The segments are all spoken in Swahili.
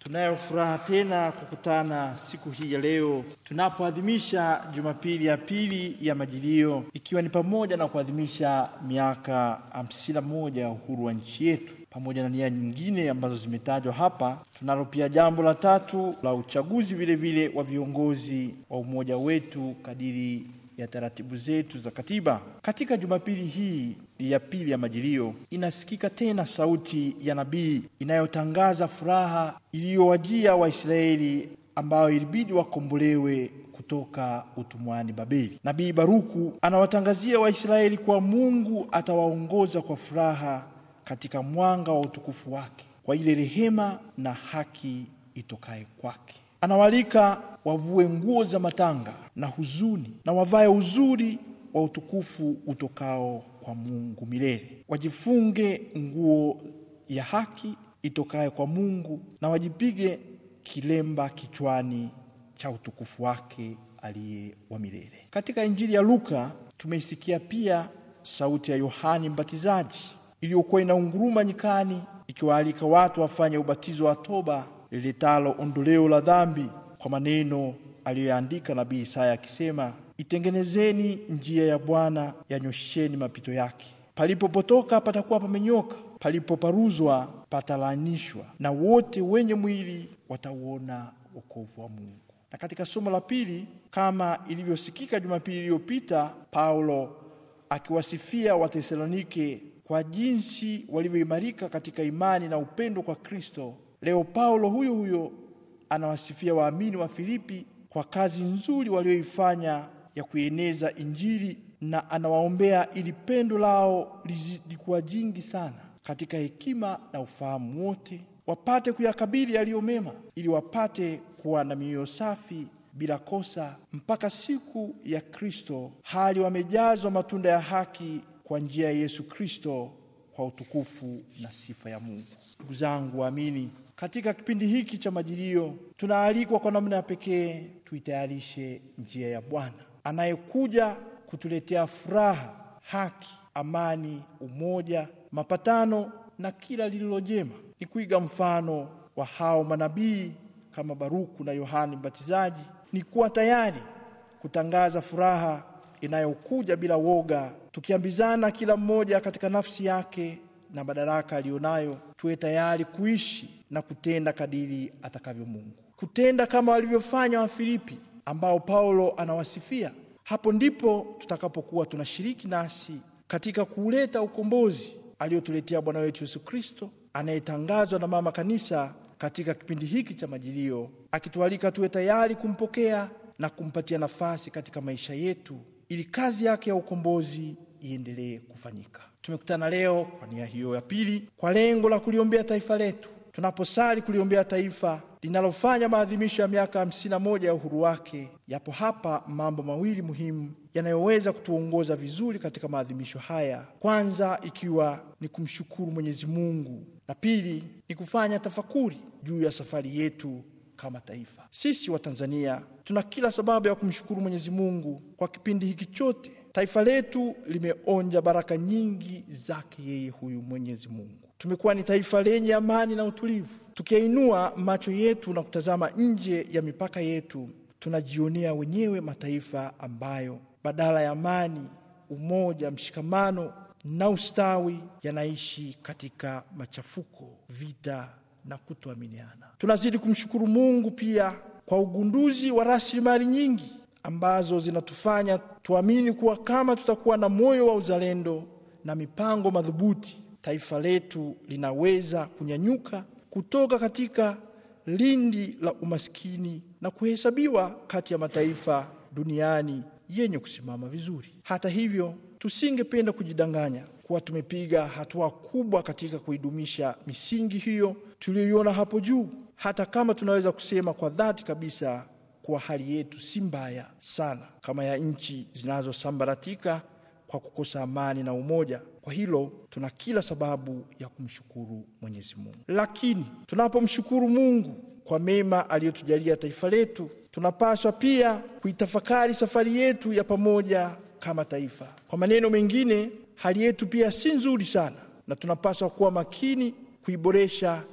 Tunayo furaha tena kukutana siku hii ya leo tunapoadhimisha Jumapili ya pili ya Majilio, ikiwa ni pamoja na kuadhimisha miaka hamsini na moja ya uhuru wa nchi yetu pamoja na nia nyingine ambazo zimetajwa hapa. Tunalo pia jambo la tatu la uchaguzi vile vile wa viongozi wa umoja wetu kadiri ya taratibu zetu za katiba. Katika Jumapili hii ya pili ya Majilio inasikika tena sauti ya nabii inayotangaza furaha iliyowajia Waisraeli ambao ilibidi wakombolewe kutoka utumwani Babeli. Nabii Baruku anawatangazia Waisraeli kuwa Mungu atawaongoza kwa furaha katika mwanga wa utukufu wake kwa ile rehema na haki itokaye kwake. Anawalika wavue nguo za matanga na huzuni na wavae uzuri wa utukufu utokao kwa Mungu milele. Wajifunge nguo ya haki itokaye kwa Mungu na wajipige kilemba kichwani cha utukufu wake aliye wa milele. Katika Injili ya Luka tumeisikia pia sauti ya Yohani Mbatizaji iliyokuwa inaunguruma nyikani ikiwaalika watu wafanye ubatizo wa toba liletalo ondoleo la dhambi, kwa maneno aliyoyaandika nabii Isaya akisema, itengenezeni njia ya Bwana, yanyosheni mapito yake. Palipopotoka patakuwa pamenyoka, palipoparuzwa patalanishwa, na wote wenye mwili watauona wokovu wa Mungu. Na katika somo la pili, kama ilivyosikika Jumapili iliyopita, Paulo akiwasifia Watesalonike kwa jinsi walivyoimarika katika imani na upendo kwa Kristo. Leo Paulo huyo huyo anawasifia waamini wa Filipi kwa kazi nzuri walioifanya ya kueneza Injili na anawaombea ili pendo lao lizidi kuwa jingi sana katika hekima na ufahamu wote, wapate kuyakabili yaliyo mema, ili wapate kuwa na mioyo safi bila kosa mpaka siku ya Kristo, hali wamejazwa matunda ya haki kwa njia ya Yesu Kristo, kwa utukufu na sifa ya Mungu. Ndugu zangu waamini, katika kipindi hiki cha Majilio tunaalikwa kwa namna ya pekee tuitayarishe njia ya Bwana anayekuja kutuletea furaha, haki, amani, umoja, mapatano na kila lililo jema. Ni kuiga mfano wa hao manabii kama Baruku na Yohani Mbatizaji, ni kuwa tayari kutangaza furaha inayokuja bila woga, tukiambizana kila mmoja katika nafsi yake na madaraka aliyonayo, tuwe tayari kuishi na kutenda kadiri atakavyo Mungu, kutenda kama walivyofanya Wafilipi ambao Paulo anawasifia. Hapo ndipo tutakapokuwa tunashiriki nasi katika kuuleta ukombozi aliotuletea Bwana wetu Yesu Kristo, anayetangazwa na Mama Kanisa katika kipindi hiki cha Majilio, akitualika tuwe tayari kumpokea na kumpatia nafasi katika maisha yetu ili kazi yake ya ukombozi iendelee kufanyika. Tumekutana leo kwa nia hiyo ya pili, kwa lengo la kuliombea taifa letu. Tunaposali kuliombea taifa linalofanya maadhimisho ya miaka hamsini na moja ya uhuru wake, yapo hapa mambo mawili muhimu yanayoweza kutuongoza vizuri katika maadhimisho haya. Kwanza ikiwa ni kumshukuru Mwenyezi Mungu, na pili ni kufanya tafakuri juu ya safari yetu kama taifa. Sisi wa Tanzania tuna kila sababu ya kumshukuru Mwenyezi Mungu kwa kipindi hiki chote. Taifa letu limeonja baraka nyingi zake yeye huyu Mwenyezi Mungu. Tumekuwa ni taifa lenye amani na utulivu. Tukiinua macho yetu na kutazama nje ya mipaka yetu, tunajionea wenyewe mataifa ambayo badala ya amani, umoja, mshikamano na ustawi yanaishi katika machafuko, vita na kutoaminiana. Tunazidi kumshukuru Mungu pia kwa ugunduzi wa rasilimali nyingi ambazo zinatufanya tuamini kuwa kama tutakuwa na moyo wa uzalendo na mipango madhubuti, taifa letu linaweza kunyanyuka kutoka katika lindi la umaskini na kuhesabiwa kati ya mataifa duniani yenye kusimama vizuri. Hata hivyo, tusingependa kujidanganya kuwa tumepiga hatua kubwa katika kuidumisha misingi hiyo tuliyoiona hapo juu, hata kama tunaweza kusema kwa dhati kabisa kuwa hali yetu si mbaya sana kama ya nchi zinazosambaratika kwa kukosa amani na umoja. Kwa hilo tuna kila sababu ya kumshukuru Mwenyezi Mungu. Lakini tunapomshukuru Mungu kwa mema aliyotujalia taifa letu, tunapaswa pia kuitafakari safari yetu ya pamoja kama taifa. Kwa maneno mengine, hali yetu pia si nzuri sana, na tunapaswa kuwa makini kuiboresha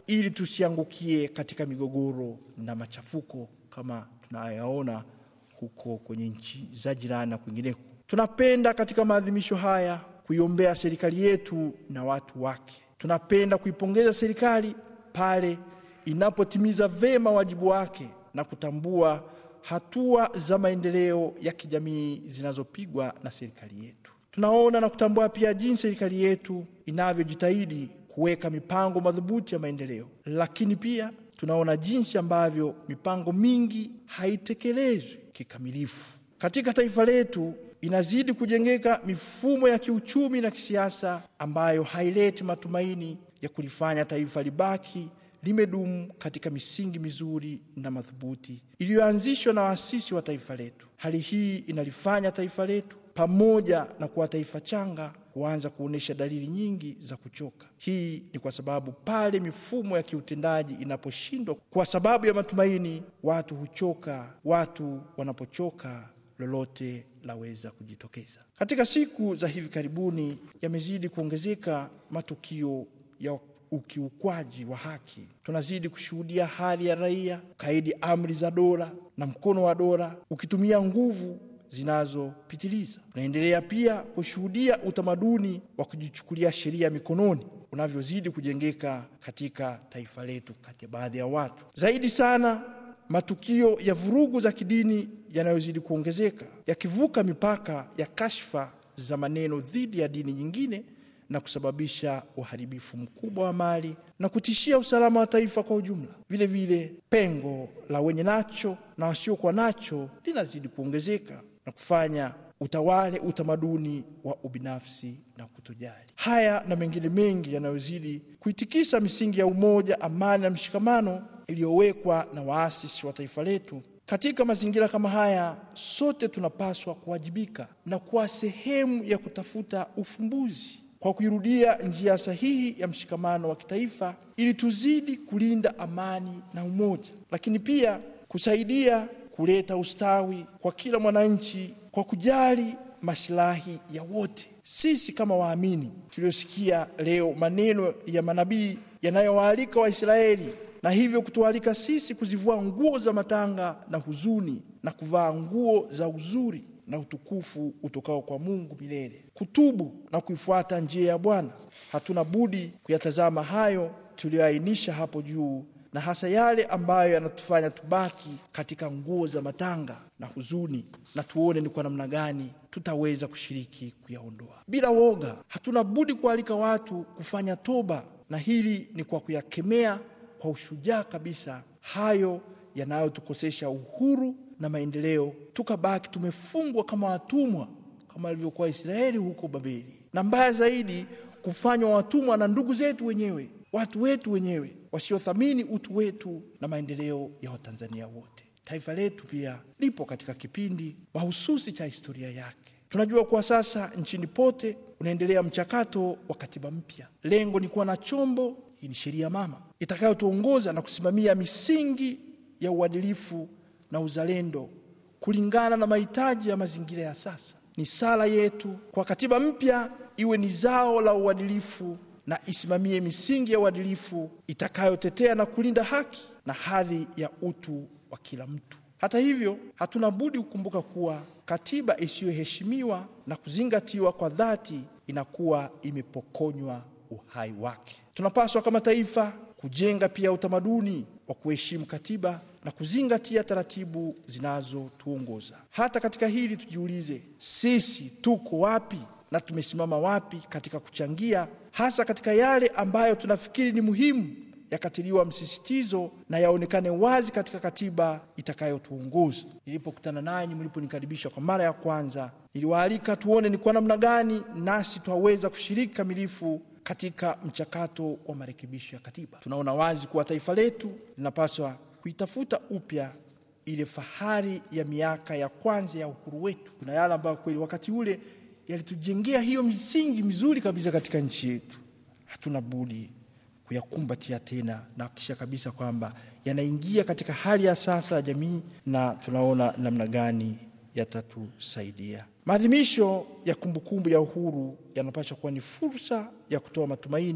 ili tusiangukie katika migogoro na machafuko kama tunayaona huko kwenye nchi za jirani na kwingineko. Tunapenda katika maadhimisho haya kuiombea serikali yetu na watu wake. Tunapenda kuipongeza serikali pale inapotimiza vema wajibu wake na kutambua hatua za maendeleo ya kijamii zinazopigwa na serikali yetu. Tunaona na kutambua pia jinsi serikali yetu inavyojitahidi kuweka mipango madhubuti ya maendeleo, lakini pia tunaona jinsi ambavyo mipango mingi haitekelezwi kikamilifu. Katika taifa letu inazidi kujengeka mifumo ya kiuchumi na kisiasa ambayo haileti matumaini ya kulifanya taifa libaki limedumu katika misingi mizuri na madhubuti iliyoanzishwa na waasisi wa taifa letu. Hali hii inalifanya taifa letu pamoja na kuwa taifa changa kuanza kuonyesha dalili nyingi za kuchoka. Hii ni kwa sababu pale mifumo ya kiutendaji inaposhindwa kwa sababu ya matumaini, watu huchoka. Watu wanapochoka, lolote laweza kujitokeza. Katika siku za hivi karibuni, yamezidi kuongezeka matukio ya ukiukwaji wa haki. Tunazidi kushuhudia hali ya raia kaidi amri za dola na mkono wa dola ukitumia nguvu zinazopitiliza. Tunaendelea pia kushuhudia utamaduni wa kujichukulia sheria mikononi unavyozidi kujengeka katika taifa letu kati ya baadhi ya watu. Zaidi sana matukio ya vurugu za kidini yanayozidi kuongezeka yakivuka mipaka ya kashfa za maneno dhidi ya dini nyingine na kusababisha uharibifu mkubwa wa mali na kutishia usalama wa taifa kwa ujumla. Vile vile pengo la wenye nacho na wasiokuwa nacho linazidi kuongezeka na kufanya utawale utamaduni wa ubinafsi na kutojali. Haya na mengine mengi yanayozidi kuitikisa misingi ya umoja, amani na mshikamano iliyowekwa na waasisi wa taifa letu. Katika mazingira kama haya, sote tunapaswa kuwajibika na kuwa sehemu ya kutafuta ufumbuzi kwa kuirudia njia sahihi ya mshikamano wa kitaifa ili tuzidi kulinda amani na umoja, lakini pia kusaidia kuleta ustawi kwa kila mwananchi kwa kujali masilahi ya wote. Sisi kama waamini tuliosikia leo maneno ya manabii yanayowaalika Waisraeli na hivyo kutualika sisi kuzivua nguo za matanga na huzuni na kuvaa nguo za uzuri na utukufu utokao kwa Mungu milele, kutubu na kuifuata njia ya Bwana. Hatuna budi kuyatazama hayo tuliyoainisha hapo juu, na hasa yale ambayo yanatufanya tubaki katika nguo za matanga na huzuni, na tuone ni kwa namna gani tutaweza kushiriki kuyaondoa bila woga. Hatuna budi kualika watu kufanya toba, na hili ni kwa kuyakemea kwa ushujaa kabisa hayo yanayotukosesha uhuru na maendeleo, tukabaki tumefungwa kama watumwa, kama alivyokuwa Israeli huko Babeli, na mbaya zaidi kufanywa watumwa na ndugu zetu wenyewe, watu wetu wenyewe wasiothamini utu wetu na maendeleo ya Watanzania wote. Taifa letu pia lipo katika kipindi mahususi cha historia yake. Tunajua kuwa sasa nchini pote unaendelea mchakato wa katiba mpya. Lengo ni kuwa na chombo, hii ni sheria mama, itakayotuongoza na kusimamia misingi ya uadilifu na uzalendo kulingana na mahitaji ya mazingira ya sasa. Ni sala yetu kwa katiba mpya iwe ni zao la uadilifu na isimamie misingi ya uadilifu itakayotetea na kulinda haki na hadhi ya utu wa kila mtu. Hata hivyo, hatuna budi kukumbuka kuwa katiba isiyoheshimiwa na kuzingatiwa kwa dhati inakuwa imepokonywa uhai wake. Tunapaswa kama taifa kujenga pia utamaduni wa kuheshimu katiba na kuzingatia taratibu zinazotuongoza. Hata katika hili tujiulize, sisi tuko wapi na tumesimama wapi katika kuchangia, hasa katika yale ambayo tunafikiri ni muhimu yakatiliwa msisitizo na yaonekane wazi katika katiba itakayotuongoza. Nilipokutana nanyi, mliponikaribisha kwa mara ya kwanza, niliwaalika tuone ni kwa namna gani nasi twaweza kushiriki kamilifu katika mchakato wa marekebisho ya katiba. Tunaona wazi kuwa taifa letu linapaswa kuitafuta upya ile fahari ya miaka ya kwanza ya uhuru wetu. Kuna yale ambayo kweli wakati ule yalitujengea hiyo misingi mizuri kabisa katika nchi yetu. Hatuna budi kuyakumbatia tena na kisha kabisa kwamba yanaingia katika hali ya sasa ya jamii, na tunaona namna gani yatatusaidia. Maadhimisho ya kumbukumbu ya uhuru yanapaswa kuwa ni fursa ya kutoa matumaini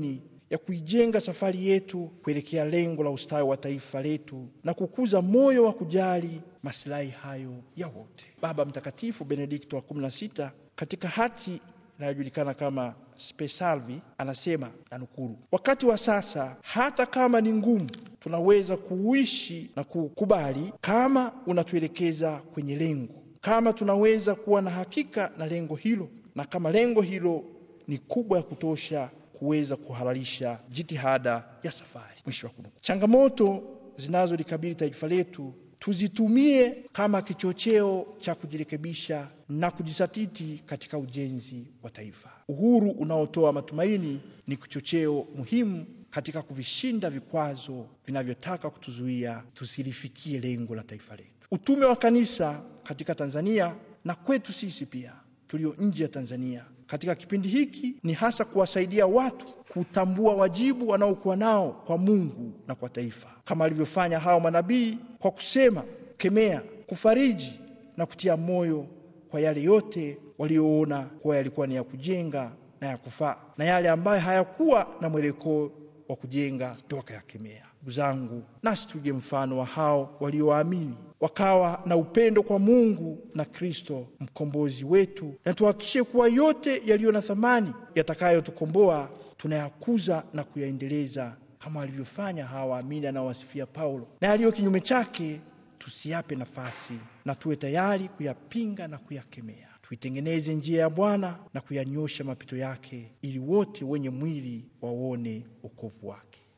ya kuijenga safari yetu kuelekea lengo la ustawi wa taifa letu na kukuza moyo wa kujali masilahi hayo ya wote. Baba Mtakatifu Benedikto wa 16 katika hati inayojulikana kama Spe Salvi anasema na nukuru, wakati wa sasa hata kama ni ngumu, tunaweza kuishi na kukubali kama unatuelekeza kwenye lengo, kama tunaweza kuwa na hakika na lengo hilo, na kama lengo hilo ni kubwa ya kutosha kuweza kuhalalisha jitihada ya safari. Mwisho wa kunukuu. Changamoto zinazolikabili taifa letu tuzitumie kama kichocheo cha kujirekebisha na kujisatiti katika ujenzi wa taifa. Uhuru unaotoa matumaini ni kichocheo muhimu katika kuvishinda vikwazo vinavyotaka kutuzuia tusilifikie lengo la taifa letu. Utume wa kanisa katika Tanzania na kwetu sisi pia tulio nje ya Tanzania katika kipindi hiki ni hasa kuwasaidia watu kutambua wajibu wanaokuwa nao kwa Mungu na kwa taifa, kama alivyofanya hao manabii kwa kusema, kemea, kufariji na kutia moyo kwa yale yote walioona kuwa yalikuwa ni ya kujenga na ya kufaa, na yale ambayo hayakuwa na mwelekeo wa kujenga ndio wakayakemea. Ndugu zangu, nasi tuige mfano wa hao walioamini wakawa na upendo kwa Mungu na Kristo mkombozi wetu, na tuhakikishe kuwa yote yaliyo na thamani yatakayotukomboa tunayakuza na kuyaendeleza kama walivyofanya hawa waamini anaowasifia Paulo, na yaliyo kinyume chake tusiyape nafasi na tuwe tayari kuyapinga na kuyakemea. Tuitengeneze njia ya Bwana na kuyanyosha mapito yake, ili wote wenye mwili waone wokovu wake.